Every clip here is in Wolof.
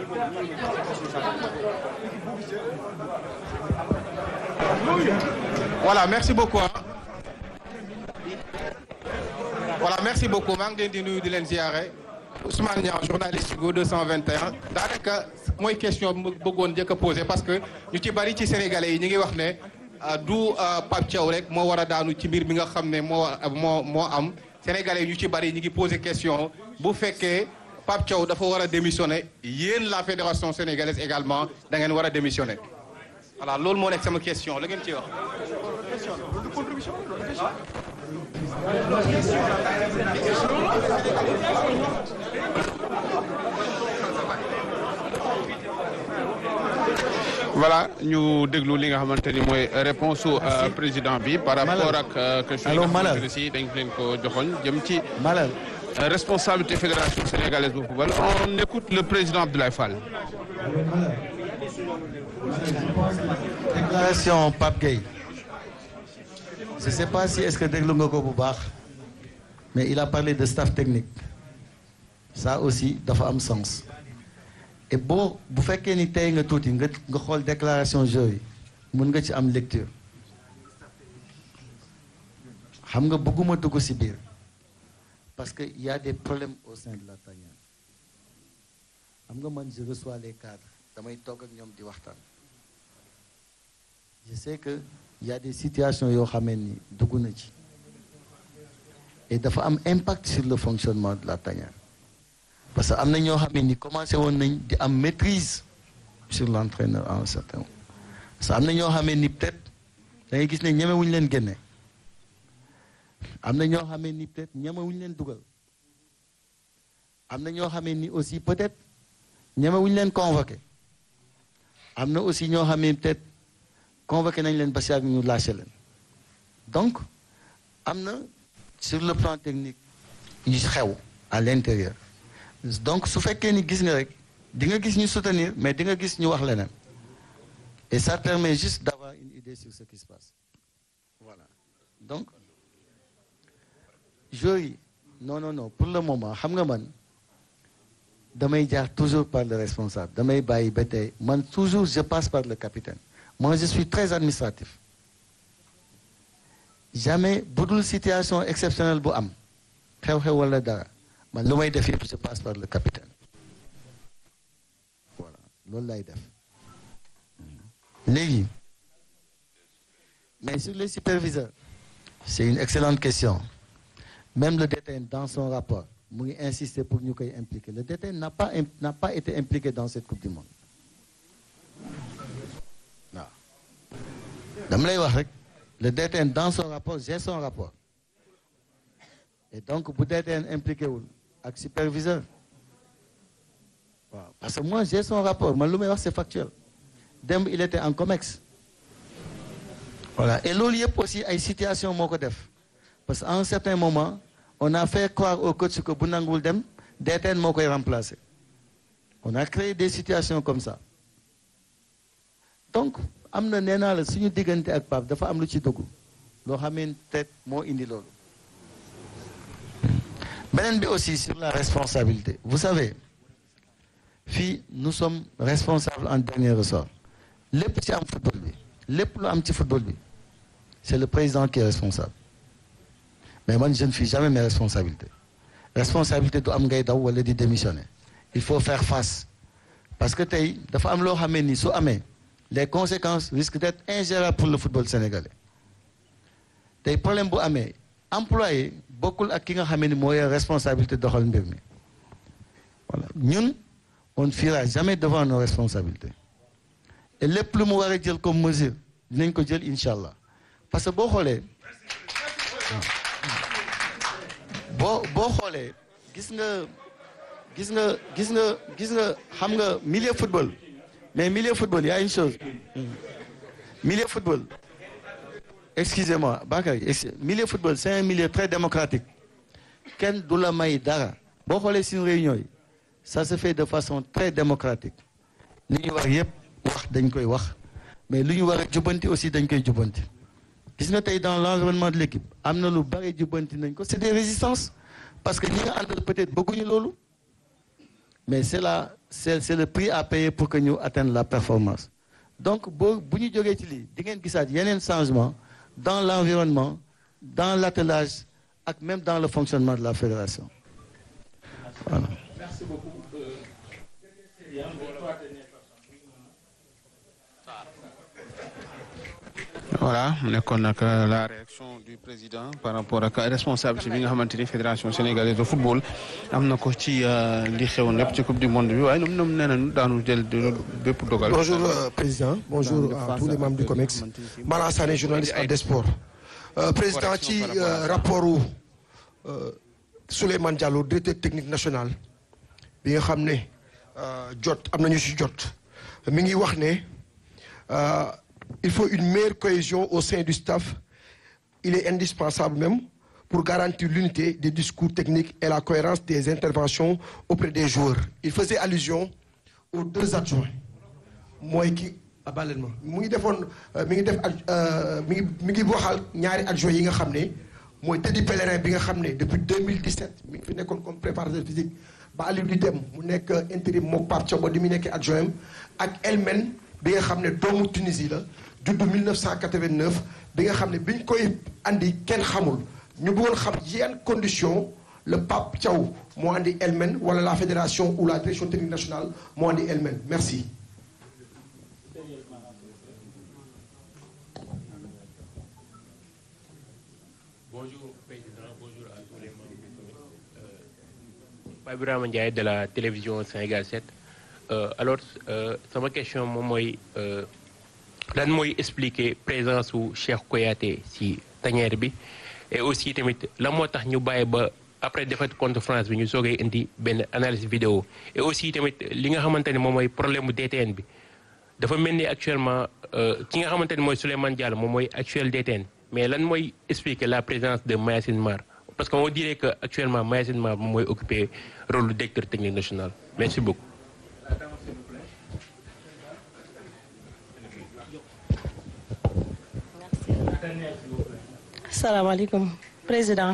voilà merci beaucoup ah. voilà merci beaucoup maa ngi leen di nuyu di leen ziare Ousmane Niang journaliste Go 221 daanaka mooy question bi bëggoon njëkk a posé parce que ñu ci bari ci sénégalais yi ñu ngi wax ne du Pape Thiaw rek moo war a daanu ci mbir mi nga xam ne moo moo moo am sénégalais yi ñu ci bari ñu ngi posé question bu fekkee Pape Thiaw dafa war a démissionner yéen la fédération sénégalaise également da ngeen war a démissionner voilà loolu moo nekk sama question la ngeen ciy wax. voilà ñu déglu li nga xamante ni mooy réponse su président bi par rapport ak question yi nga xamante ne si dañ leen ko joxoñ jëm ci Malal responsabilité fédération sénégalaise bu football on écoute le président Abdoulaye Fall déclaration Pape Gueye je sais pas si est-ce que déglu nga ko bu baax mais il a parlé de staff technique ça aussi dafa am sens et boo bu fekkee ni tey nga tuuti nga nga xool déclaration jeu yi mun nga ci am lecture xam nga bëgguma dugg ci biir parce que il y a des problèmes au sein de la tanière xam nga man je reçois les cadres damay toog ak ñoom di waxtaan je sais que il y a des situations yoo xamee ni dugg na ci et dafa am impact sur le fonctionnement de la tanière parce que am na ñoo xam ne ni commencé woon nañ di am maîtrise sur l'entraîneur à un certain moment parce que am na ñoo xam ne ni peut-être da ngay gis ne ñemewuñu leen génne am na ñoo xam ne ni peut-être ñemewuñu leen dugal am na ñoo xam ne ni aussi peut-être ñemewuñu leen convoqué am na aussi ñoo xam ne peut-être convoqué nañ leen ba si ak ñu lâché leen donc am na sur le plan technique yu xew à l'intérieur donc su fekkee ni gis nga rek di nga gis ñu soutenir mais di nga gis ñu wax leneen et ça permet juste d'avoir une idée sur ce qui se passe voilà donc joueurs yi non non non pour le moment xam nga man damay jaar toujours par le responsable damay bàyyi ba tey man toujours je passe par le capitaine moi je suis très administratif jamais bu dul situation exceptionnelle bu am xew-xew wala dara man lu may def yëpp je passe par le capitaine voilà loolu lay def léegi mais sur les superviseurs c'est une excellente question même le DTN dans son rapport mu ngi insister pour ñu koy impliquer le DTN n'a pas n'a pas été impliqué dans cette coupe du monde waaw dama lay wax rek le DTN dans son rapport j'ai son rapport et donc bu DTN impliqué wul ak superviseur waaw parce que moi j'ai son rapport man lu may wax c'est factuel démb il était en COMEX voilà et loolu yëpp aussi ay situation moo ko def parce que à un certain moment on a fait croire au coach que bu nanguwul dem DTN moo koy remplacer on a créé des situations comme ça donc am na nee naa la suñu diggante ak Pape dafa am lu ci dugg loo xamee peut-être moo indi loolu beneen bi aussi sur la responsabilité vous savez fii nous sommes responsables en dernier ressort lépp ci am football bi lépp lu am ci football bi c'est le président qui est responsable mais man je ne fuis jamais mes responsabilités responsabilité du am ngay daw wala di démissionner il faut faire face parce que tey dafa am loo xamee ni su amee les conséquences risquent d'être ingérables pour le football sénégalais tey problème bu amee employé bokkul ak ki nga xamee ni mooy responsabilité doxal mbir mi voilà ñun on ne fuira jamais devant nos responsabilités et lépp lu mu war a jël comme mesure dinañ ko jël incha allah parce que boo xoolee boo boo xoolee gis nga gis nga gis nga gis nga xam nga milieu football mais milieu football y a une chose milieu football excusez-moi Bakary milieu football c'est un milieu très démocratique kenn du la may dara boo xoolee suñu réunion yi ça se fait de façon très démocratique li ñu wax yépp wax dañ koy wax mais lu ñu war a jubbanti aussi dañ koy jubbanti gis nga tey dans l'environnement de l'équipe am na lu bari jubbanti nañ ko c'est des résistances parce que ñi nga àndal peut-être bëgguñu loolu mais c'est la c'est c'est le prix à payer pour que ñu atteindre la performance donc boo bu ñu jógee ci lii di ngeen gisaat yeneen changement dans l'environnement dans l'attelage ak même dans le fonctionnement de la fédération voilà. Merci beaucoup. voilà mu nekkoon nag la réaction du président par rapport ak responsabilité bi nga xamante ni fédération sénégalaise de football am na ko ci li xew lépp ci coupe du monde bi waaye ñoom ñoom nee nañu daanu jël bépp dogal. bonjour euh, président bonjour à tous les membres du COMEX Mala Sané journaliste à des sports euh, président ci rapport u Souleymane Diallo directeur technique national bi nga xam ne jot am nañu ci jot mi ngi wax ne il faut une meilleure cohésion au sein du staff il est indispensable même pour garantir l'unité des discours techniques et la cohérence des interventions auprès des joueurs il faisait allusion aux deux adjoints mooy ki abaleen ma mu ngi defoon mi ngi def mi ngi mi ngi waxal ñaari adjoints yi nga xam ne mooy Teddy Pellerin bi nga xam ne depuis 2017 mi ngi fi nekkoon comme préparateur physique ba Aliou di dem mu nekk intérim mook Pape Thiaw di mu nekkee adjoint ak Elmen bi nga xam ne doomu Tunisie la juddu 1989 bi nga xam ne biñ koy andi kenn xamul ñu bëggoon xam yan condition le Pape Thiaw moo andi Elmen wala la fédération ou la direction technique nationale moo andi Elmen merci. Bonjour président, bonjour à tous les membres du comité. Euh, Pape Ibrahima Ndiaye de la télévision Sénégal 7 euh, alors euh, sama question moom mooy lan mooy expliquer présence su Cheikh Kouyaté ci tanière bi et aussi tamit lan moo tax ñu bàyyi ba après défaite contre France bi ñu soogay indi benn analyse vidéo et aussi tamit li nga xamante ne moom mooy problème mu DTN bi dafa mel ni actuellement ki nga xamante ne mooy Souleymane Diallo moom mooy actuel DTN mais lan mooy expliquer la présence de Mayacine Mar parce que on dirait que actuellement Mayacine Mar moom mooy occuper rôle du directeur technique national merci beaucoup. salaamaaleykum président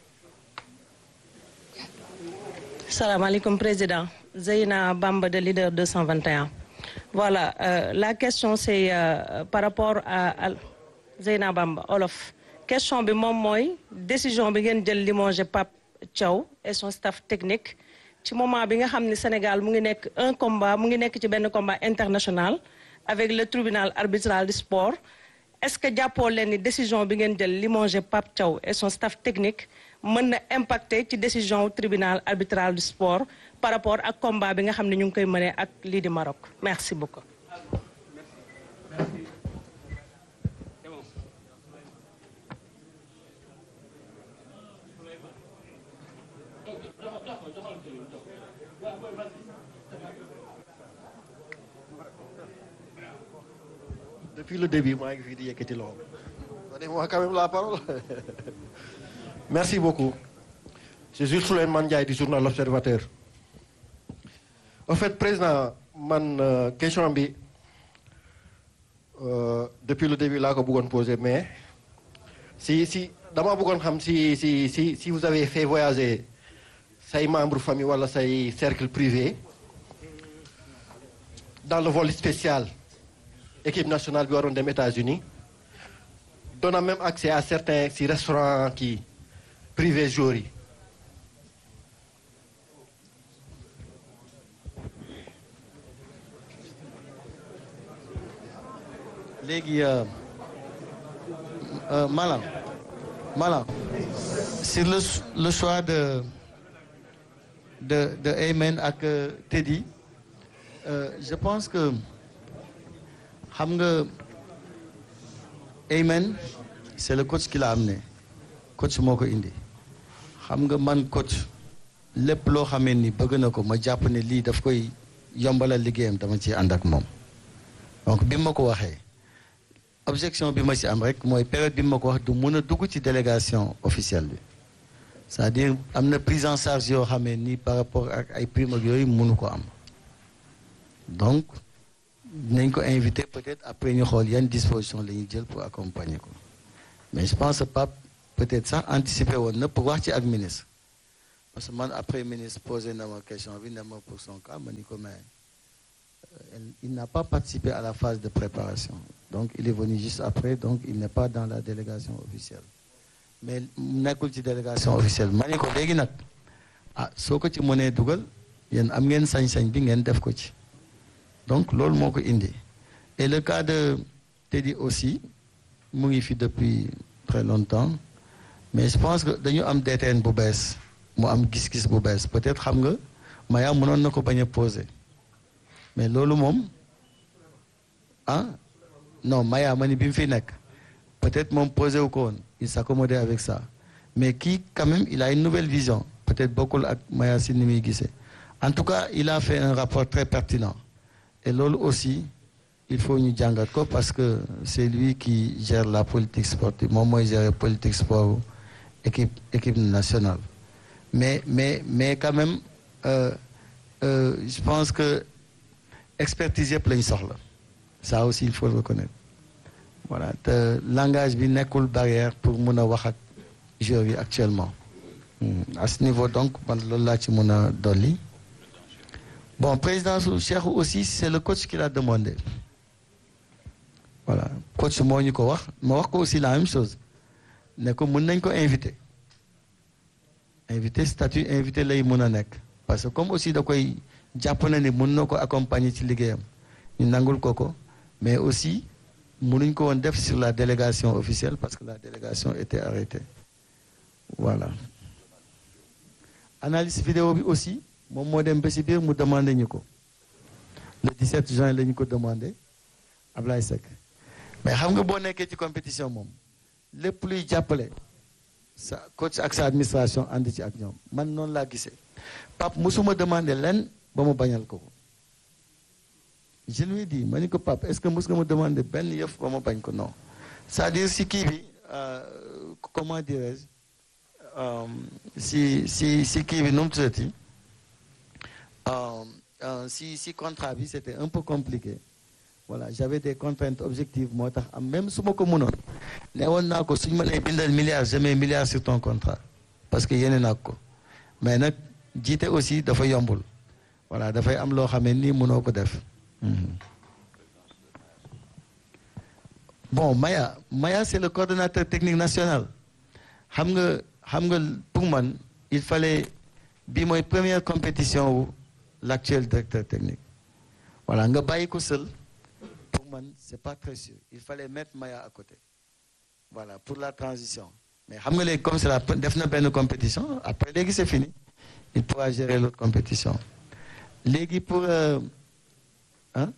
salaamaaleykum président Zeyna Bamba de leader 221 voilà euh, la question c'est euh, par rapport à, à Zeyna Bamba Olof question bi moom mooy décision bi ngeen jël limoger Pape Thiaw et son staff technique ci moment bi nga xam ne Sénégal mu ngi nekk un combat mu ngi nekk ci benn combat international avec le tribunal arbitral du sport est-ce que jàppoo leen ni décision bi ngeen jël limoger Pape Thiaw et son staff technique mën na impacter ci décision tribunal arbitral du sport par rapport ak combat bi nga xam ne ñu ngi koy mënee ak lii di Maroc merci beaucoup. depuis le début maa ngi fii di yëkkati loxo donnez-moi quand même la parole merci beaucoup c'est Jules Souleymane Ndiaye du journal L'Observateur en fait président man euh, question bi euh, depuis le début laa ko bëggoon poser mais si si dama bëggoon xam si si si si vous avez fait voyager say membres famille wala say cercle privé dans le vol spécial équipe nationale bi waroon dem États-Unis doon même accès à certains si restaurants kii privé jour yi léegi Malang Malang sur le le choix de de de Aymen ak Teddy euh, je pense que xam nga Aymen c'est le coach qui l'a amené coach moo ko indi xam nga man coach lépp loo xamee ni bëgg na ko ma jàpp ne lii daf koy yombalal liggéeyam dama ci ànd ak moom donc bi ma ko waxee objection bi ma ci am rek mooy période bi ma ko wax du mun a dugg ci délégation officielle bi c'est-à-dire am na prise en charge yoo xamee ni par rapport ak ay prime ak yooyu mënu ko am donc nañ ko invité peut-être après ñu xool yan disposition la ñuy jël pour accompagner ko mais je pense pas peut-être sax anticiper woon na pour wax ci ak ministre parce que man après ministre posé na ma question bi ne ma pour son cas ma ni ko mais elle- il n'a pas participé à la phase de préparation donc il est venu juste après donc il n'est pas dans la délégation officielle mais nekkul ci délégation officielle ma ni ko léegi nag ah soo ko ci mënee dugal yéen am ngeen sañ-sañ bi ngeen def ko ci donc loolu moo ko indi et le cas de Teddy aussi mu ngi fi depuis très longtemps mais je pense que dañu am DTN bu bees mu am gis-gis bu bees peut-être xam nga Maya mënoon na ko bañ a poser mais loolu moom ah non Maya ma ni bi mu fi nekk peut-être moom posé wu ko woon il s'accommodait avec ça mais kii quand même il a une nouvelle vision peut-être bokkul ak Maya si ni muy gisee en tout cas il a fait un rapport très pertinent et loolu aussi il faut ñu jàngat ko parce que c'est lui qui gère la politique sportive moom mooy gérer politique sport équipe équipe nationale mais mais mais quand même euh, euh, je pense que expertise yëpp lañ soxla ça aussi il faut le reconnaître voilà te langage bi nekkul barrière pour mun a wax ak joueurs yi actuellement Hmm. à ce niveau donc man loolu laa ci mun a dolli bon président su Cheikh aussi c'est le coach qui l'a demandé voilà coach moo ñu ko wax ma wax ko aussi la même chose ne ko mën nañ ko invité invité statut invité lay mën a nekk parce que comme aussi da koy jàpp na ni mën na ko accompagner ci liggéeyam ñu nangul ko ko mais aussi mënuñ ko woon def sur la délégation officielle parce que la délégation était arrêtée voilà analyse vidéo bi aussi moom moo dem ba si biir mu demandé ñu ko le 17 juin la ñu ko demandé Ablaye Seck mais xam nga boo nekkee ci compétition moom lépp luy jàppale sa coach ak sa administration ànd ci ak ñoom man noonu laa gisee Pape musuma demandé len ba mu bañal ko ko je lui ai dit ma ni ko Pape est-ce que mus nga ma demandé benn yëf ba ma bañ ko non c'est-à-dire si kii bi euh, comment dirais-je euh, si si si kii bi nu mu tuddati euh, euh, si si contrat bi c'était un peu compliqué voilà j'avais des contraintes objectives moo tax am même su ma ko mënoon ne woon naa ko suñu mënee bindal milliards je mets milliards sur ton contrat parce que yéene naa ko mais nag jiite aussi dafa yombul voilà dafay am loo xamee ni mënoo ko def Mhm. bon Maya Maya c'est le coordonnateur technique national xam nga xam nga pour man il fallait bi mooy première compétition wu l'actuel directeur technique voilà nga bàyyi ko seul pour man c'est pas très sûr il fallait mettre Maya à côté voilà pour la transition mais xam nga léegi comme c'est la def na benn compétition après léegi c'est fini il pourra gérer l'autre compétition léegi pour euh, hein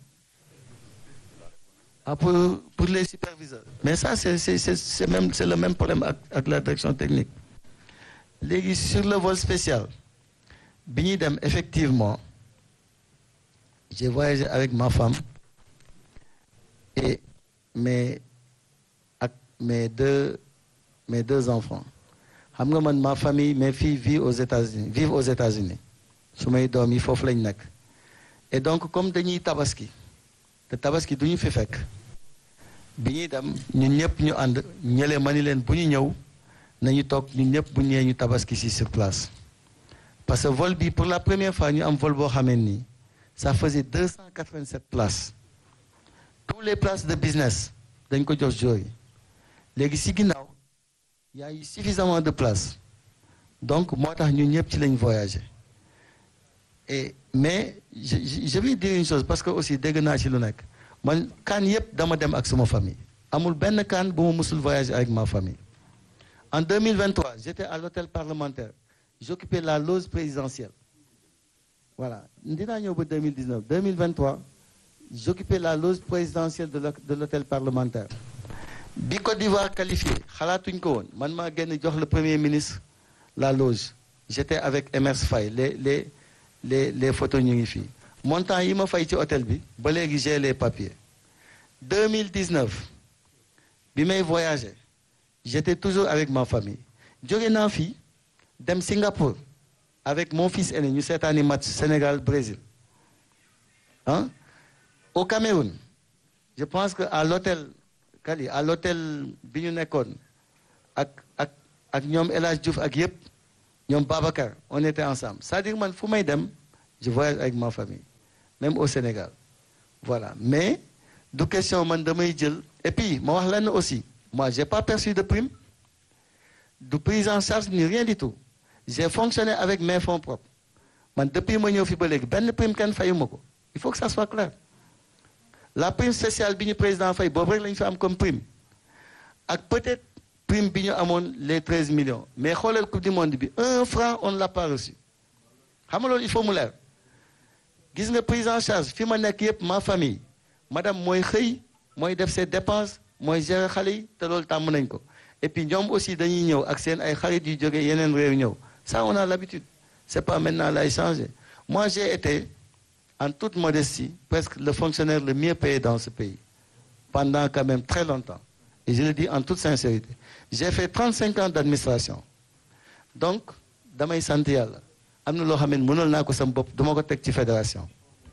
ah pour pour les superviseurs mais ça c'est c'est c'est c'est même c'est le même problème ak ak la direction technique léegi sur le vol spécial bi ñuy dem effectivement j'ai voyagé avec ma femme et mes ak mes deux mes deux enfants xam nga man ma famille mes filles vivent aux États-Unis vivent aux États-Unis su may doom yi foofu lañ nekk et donc comme dañuy tabaski te tabaski du ñu fi fekk bi ñuy dem ñun ñëpp ñu ànd ñële ma ni leen bu ñu ñëw nañu toog ñun ñëpp bu ñëwee ñu tabaski ci sur place parce que vol bi pour la première fois ñu am vol boo xamee nii ça faisait 287 places tous les places de business dañ ko jox joueurs yi léegi ci ginnaaw y a eu suffisamment de places donc moo tax ñun ñëpp ci lañ voyager et mais je je je vais dire une chose parce que aussi dégg naa ci lu nekk man kaan yëpp dama dem ak sama famille amul benn kaan bu ma musul voyager avec ma famille en 2023 j'étais à l'hôtel parlementaire j'occupais la loge présidentielle voilà dinaa ñëw ba 2019 2023 j'occupais la loge présidentielle de l'hô- de l'hôtel parlementaire bi Côte d'Ivoire qualifié xalaatuñ ko woon man maa génn jox le premier ministre la loge j'étais avec Emers Faye les les les les photos ñu ngi fii montant yi ma fay ci hôtel bi ba léegi j'ai les papiers 2019 bi may voyager j'étais toujours avec ma famille jóge naa fii dem Singapour avec mon fils aîné ñu seetaani match Sénégal Brésil ah au Cameroun je pense que à l'hôtel Kali à l'hôtel bi ñu nekkoon ak ak ak ñoom El Hadj Diouf ak yëpp ñoom Babacar on était ensemble c'est-à-dire man fu may dem je voyage avec ma famille même au Sénégal voilà mais du question man damay jël et puis ma wax lenn aussi moi j'ai pas perçu de prime du prise en charge ni rien du tout j'ai fonctionné avec mes fonds propres man depuis ma ñëw fi ba léegi benn prime kenn fayuma ko il faut que ça soit clair la prime spéciale bi ñu président fay boobu rek la ñu fi am comme prime ak peut-être prime bi ñu amoon les treize millions mais xoolal coupe du monde bi un franc on ne l'a pas reçu xam nga loolu il faut mu leer gis nga prise en charge fi ma nekk yëpp ma famille madame mooy xëy mooy def ses dépenses mooy gérer xale yi te loolu tàmm nañ ko et puis ñoom aussi dañuy ñëw ak seen ay xarit yu jógee yeneen réew ñëw ça on a l'habitude c'est pas maintenant lay changer moi j'ai été en toute modestie presque le fonctionnaire le mieux payé dans ce pays pendant quand même très longtemps et je le dis en toute sincérité j'ai fait 35 ans d'administration donc damay sant yàlla am na loo xam ne mënal naa ko sama bopp duma ko teg ci fédération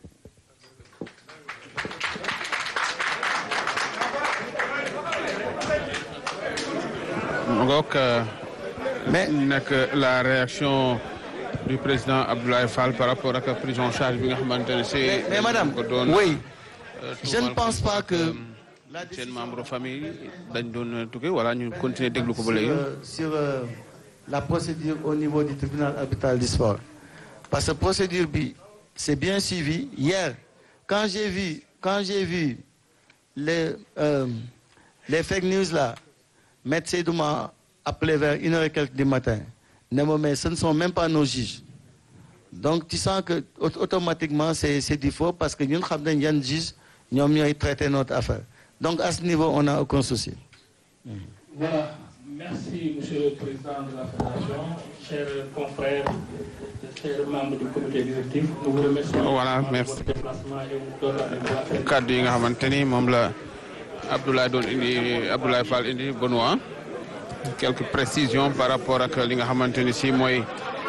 ngook mais nekk la réaction du président Abdoulaye Fall par rapport ak prise en charge bi nga xamante ne si mais, mais madame ko doon oui euh, je ne tuumal pense ko pas que la seen décision membre famille dañ doon tukki wala ñu continuer déglu ko ba léegi sur, euh, sur euh, la procédure au niveau du tribunal arbitral du sport parce que procédure bi c'est bien suivi hier quand j'ai vu quand j'ai vu les euh, les fake news là Maître Seydou m'a appelé vers une heure et quelques du matin ne ma mais ce ne sont même pas nos juges donc tu sens que au- automatiquement c'est c'est du faux parce que ñun xam nañ yan juge ñoom ñooy traiter notre affaire donc à ce niveau on n'a aucun souci Voilà, merci Monsieur le Président de la Fédération, chers confrères, chers membres du comité exécutif. Nous vous remercions Voilà, pour merci. votre déplacement et vous donne rendez-vous à faire. kaddu yi nga xamante ni moom la Abdoulaye doon indi Abdoulaye Fall indi Benoît quelques précisions par rapport ak li nga xamante ni si mooy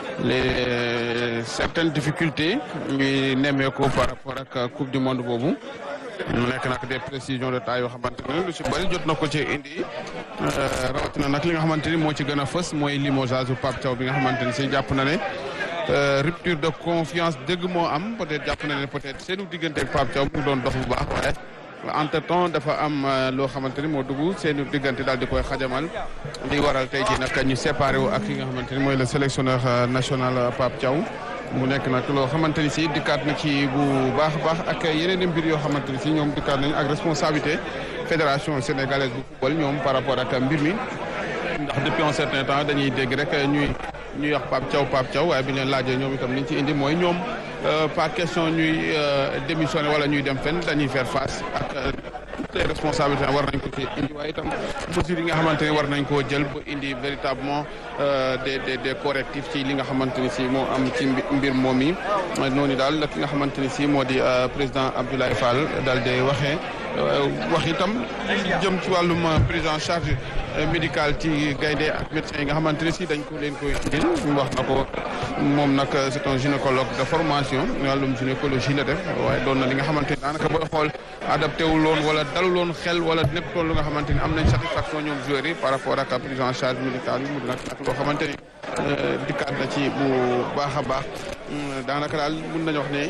les certaines difficultés ñuy nemmeeku par rapport ak coupe du monde boobu mu nekk nag des précisions de taille yoo xamante ne lu si bëri jot na ko ci indi euh, rawatina nag li nga xamante ni moo ci gën a fës mooy limogeage bu Pape Thiaw bi nga xamante ni si jàpp na ne euh, rupture de confiance dëgg moo am peut-être jàpp na ne peut-être seenu diggante ak Pape Thiaw mu doon dox bu baax waaye entre temps dafa am euh, loo xamante ni moo dugg seenu diggante daal di koy xajamal li waral tey jii nag ñu séparé wu ak ki nga xamante ni mooy le sélectionneur euh, national euh, Pape Thiaw mu nekk nag loo xamante ni si dikkaat na ci bu baax a baax ak yeneen i mbir yoo xamante ni si ñoom dikkaat nañ ak responsabilité fédération sénégalaise bu football ñoom par rapport ak mbir mi ndax depuis un certain temps dañuy dégg rek ñuy ñuy wax Pape Thiaw Pape Thiaw waaye bi ñu leen laajee ñoom itam liñ ci indi mooy ñoom euh, pas question ñuy euh, démissionner wala ñuy dem fenn dañuy faire face ak euh, toutes les responsabilités war nañ ko ci indi waaye itam mesures yi nga xamante ni war nañ koo jël ba indi véritablement euh, des des des correctifs ci li nga xamante ni si moo am ci mbi- mbir moom yi noonu daal ki nga xamante ni si moo di euh, président Abdoulaye Fall daal di waxee euh, wax itam jëm ci wàllum euh, prise en charge euh, médicale ci gaynde ak médecins yi nga xamante ne si dañ ko leen koy indil mu wax na ko moom nag euh, c'est un gynécologue de formation wàllum gynécologie la def waaye doon na li nga xamante ni daanaka booy xool adapté wul woon wala daluloon xel wala nekkutoon lu nga xamante ni am nañ satisfaction ñoom joueurs yi par rapport ak prise en charge médicale yi mu nag nag loo xamante ni euh, dikkaat na ci bu baax a baax Hum, daanaka daal mun nañu wax ne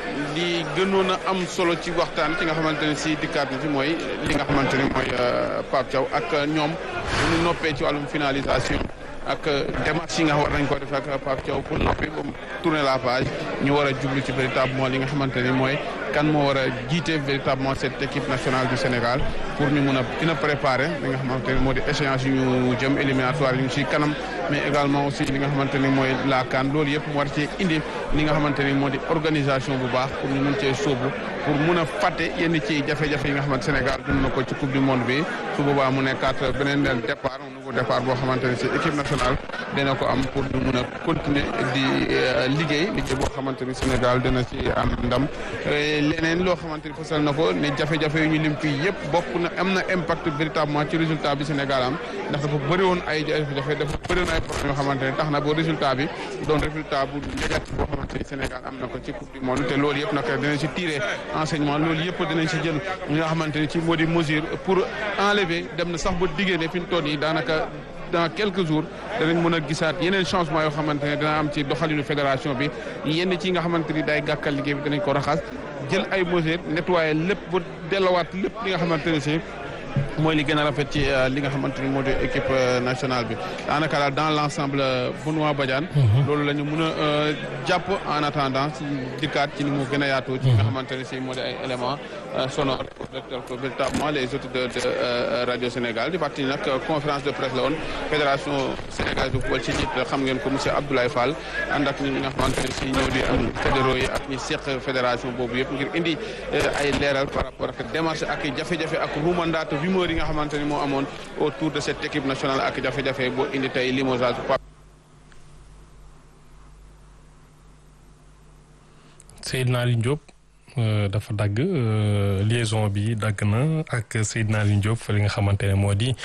li gënoon a am solo ci waxtaan ci nga xamante ne si dikkaat na ci mooy li nga xamante ni mooy euh, Pape Thiaw ak ñoom bu ñu noppee ci wàllum finalisation ak démarche yi nga war nañ ko def ak Pape Thiaw pour noppi ba mu tourner la page ñu war a jublu ci véritablement li nga xamante ni mooy kan moo war a jiite véritablement cette équipe nationale du Sénégal pour ñu mun a gën a préparer li nga xamante ni moo di échéance yu ñu jëm éliminatoire yu ñu ci kanam mais également aussi li nga xamante ni mooy la CAN loolu yëpp mu war ci indi li nga xamante ni moo di organisation bu baax pour ñu mun cee sóobu pour mun a fàtte yenn ci jafe-jafe yi nga xamante Sénégal dund na ko ci coupe du monde bi su boobaa mu nekkaat beneen départ un nouveau départ boo xamante ne si équipe nationale dina ko am pour ñu mun a continuer di euh, liggéey liggéey boo xamante ni Sénégal dina ci am ndam Euh, leneen loo xamante ni fasal na ko ne jafe-jafe yu ñu lim fii yëpp bokk na am na impact véritablement ci résultat bi Sénégal am ndax dafa bëri woon ay jafe-jafe dafa bëri woon ay problème yoo xamante ne tax na boo résultat bi doon résultat bu négatif boo xamante ni Sénégal am na ko ci coupe du monde te loolu yëpp nag dinañ si tirer enseignement loolu yëpp dinañ si jël ñi nga xamante ni ci moo di mesure pour enlever dem na sax ba diggée ne fi ñu toll nii daanaka dans quelques jours danañ mën a gisaat yeneen changement yoo xamante ne dina am ci doxalinu fédération bi yenn ci nga xamante ni day gàkkal liggéey bi danañ ko raxas jël ay mesures nettoyer lépp ba dellowaat lépp li nga xamante ne si mooy li gën a rafet ci li nga xamante ni moo di équipe nationale bi daanaka daal dans l' ensemble Benoît Badiane loolu la ñu mën a jàpp en attendant ci dikkaat ci ni mu gën a yaatoo ci nga xamante ne si moo di ay éléments sonores directeur ko véritablement les auditeurs de radio Sénégal di fàttali nag conférence de presse la woon fédération sénégalaise de football ci njiit xam ngeen ko monsieur Abdoulaye Fall ànd ak ñi nga xamante ne si ñëw di am fédéraux yi ak ñi seq fédération boobu yëpp ngir indi ay leeral par rapport ak démarche ak jafe-jafe ak ruumandaat rumeur yi nga xamante ni moo amoon autour de cette équipe nationale ak jafe-jafe boo indi tey limogeage Seydina Aliou Diop dafa dagg liaison bi dagg na ak Seydina Aliou Diop fa li nga xamante ne moo di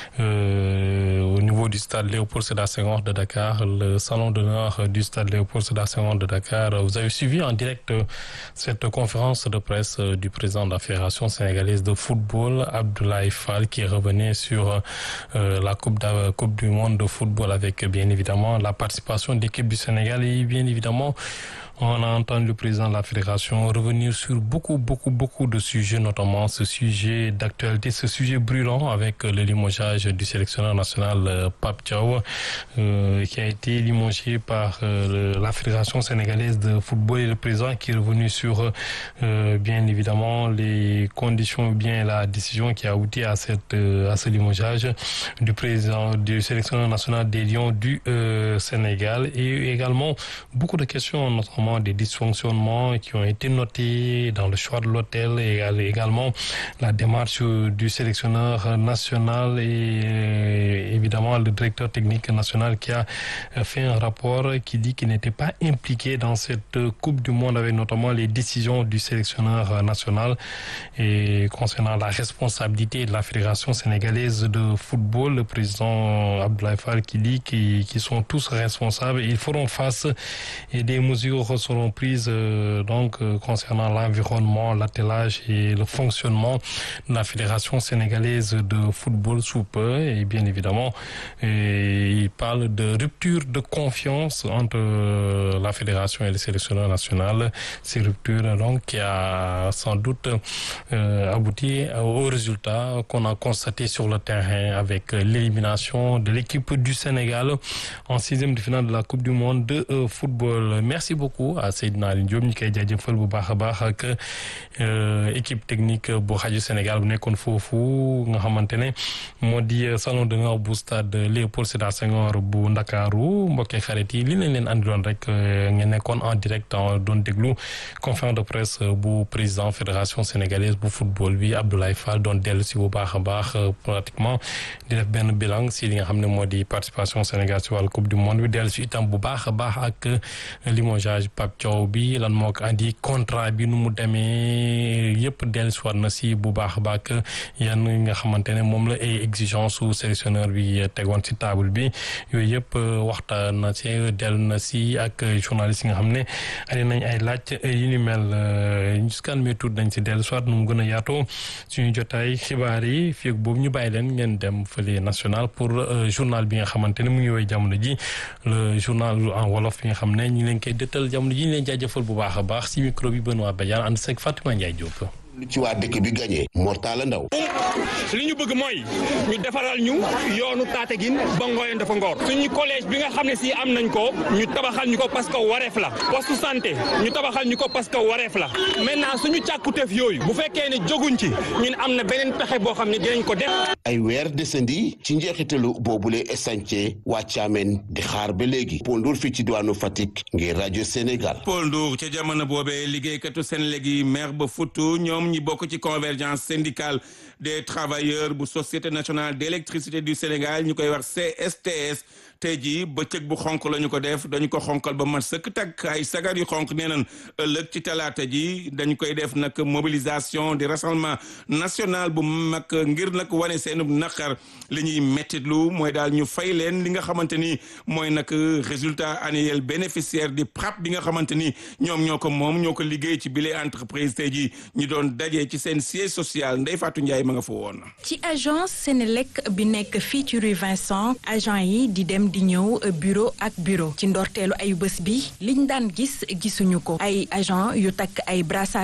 au niveau du stade Léopold Sédar Senghor de Dakar le salon d'honneur du stade Léopold Sédar Senghor de Dakar vous avez suivi en direct cette conférence de presse du président de la Fédération sénégalaise de football Abdoulaye Fall qui revenait sur la coupe de, coupe du monde de football avec bien évidemment la participation d'équipe du Sénégal et bien évidemment on a entendu le président de la fédération revenir sur beaucoup, beaucoup, beaucoup de sujets, notamment ce sujet d'actualité, ce sujet brûlant avec le limogeage du sélectionneur national Pape Thiaw, euh, qui a été limogé par euh, la fédération sénégalaise de football et le président qui est revenu sur, euh, bien évidemment, les conditions, bien la décision qui a abouti à cette, à ce limogeage du président du sélectionneur national des Lions du Sénégal et également beaucoup de questions, notamment des dysfonctionnements qui ont été notés dans le choix de l'hôtel et également la démarche du sélectionneur national et évidemment le directeur technique national qui a fait un rapport qui dit qu'il n'était pas impliqué dans cette Coupe du Monde avec notamment les décisions du sélectionneur national et concernant la responsabilité de la Fédération sénégalaise de football, le président Abdoulaye Fall qui dit qu'ils qui sont tous responsables et ils feront face et des mesures seront prises euh, donc euh, concernant l'environnement, l'attelage et le fonctionnement de la Fédération sénégalaise de football sous peu et bien évidemment et il parle de rupture de confiance entre euh, la Fédération et le sélectionneur national. Ces ruptures donc qui a sans doute abouti au résultat qu'on a constaté sur le terrain avec l'élimination de l'équipe du Sénégal en sixième de finale de la Coupe du Monde de football. Merci beaucoup à Seydina Aliou Diop ñu koy jaajëfal bu baax a baax ak équipe technique bu rajo Sénégal bu nekkoon foofu nga xamante ne moo di salon d'honneur bu stade Léopold Sédar Senghor bu Ndakaaru mbokkee xarit yi li leen leen andiloon rek ngeen nekkoon en direct doon déglu conférence de presse bu président fédération sénégalaise bu football bi Abdoulaye Fall doon dellu si bu baax a baax pratiquement di def benn bilan si li nga xam ne moo di participation Sénégal si wàllu coupe du monde bi dellu si itam bu baax a baax ak limogeage Pape Thiaw bi lan moo ko andi contrat bi nu mu demee yëpp dellusiwaat na si bu baax a baax yan nga xamante ne moom la ay exigence su sélectionneur bi tegoon si table bi yooyu yëpp waxtaan na si dellu na si ak journaliste yi nga xam ne andi nañ ay laaj yu ni mel jusqu'à mi tuut nañ si dellusiwaat nu mu gën a yaatoo suñu jotaay xibaar yi fii ak boobu ñu bàyyi leen ngeen dem fële national pour journal bi nga xamante ne mu ngi woy jamono ji le journal en wolof bi nga xam ne ñu leen koy dëttal jamono ji ñu leen jaajëfal bu baax a baax si micro bi Benoît Badiane ànd seeg Fatima Ndiaye Diop. lu ci waa dëkk bi gagné Mortala Ndaw li ñu bëgg mooy ñu defaral ñu yoonu Tataguine ba Ngoyeen dafa Ngor suñu collège bi nga xam ne si am nañ ko ñu tabaxal ñu ko parce que wareef la poste santé ñu tabaxal ñu ko parce que wareef la maintenant suñu càkkuteef yooyu bu fekkee ne joguñ ci ñun am na beneen pexe boo xam ne dinañ ko def ay weer desandi ci njeexitalu boobule chantier waa Thiamène di xaar ba léegi Paul Ndour fii ci diwaanu Fatick ngir rajo Sénégal Paul Ndour ca jamono boobee liggéeykatu Senelec yi maire ba Foutou ñoom ñi bokk ci convergence syndicale des travailleurs bu société nationale d'électricité du Sénégal ñu koy wax CSTS tey jii bëccëg bu xonk la ñu ko def dañu ko xonkal ba mat sëkk takk ay sagar yu xonk nee nañ ëllëg ci talaata ji dañu koy def nag mobilisation di rassemblement national bu mag ngir nag wane seen naqar li ñuy mettitlu mooy daal ñu fay leen li nga xamante ni mooy nag résultat annuel bénéficiaire di PRAP bi nga xamante ni ñoom ñoo ko moom ñoo ko liggéey ci bile entreprise tey jii ñu doon daje ci seen siège social Ndeye Fatou Ndiaye ma nga fa woon. ci agence Sénélec bi nekk fii ci rue Vincent agent yi di dem di ñëw bureau ak bureau ci ndorteelu ayu bés bi liñ daan gis gisuñu ko ay agent yu takk ay brassard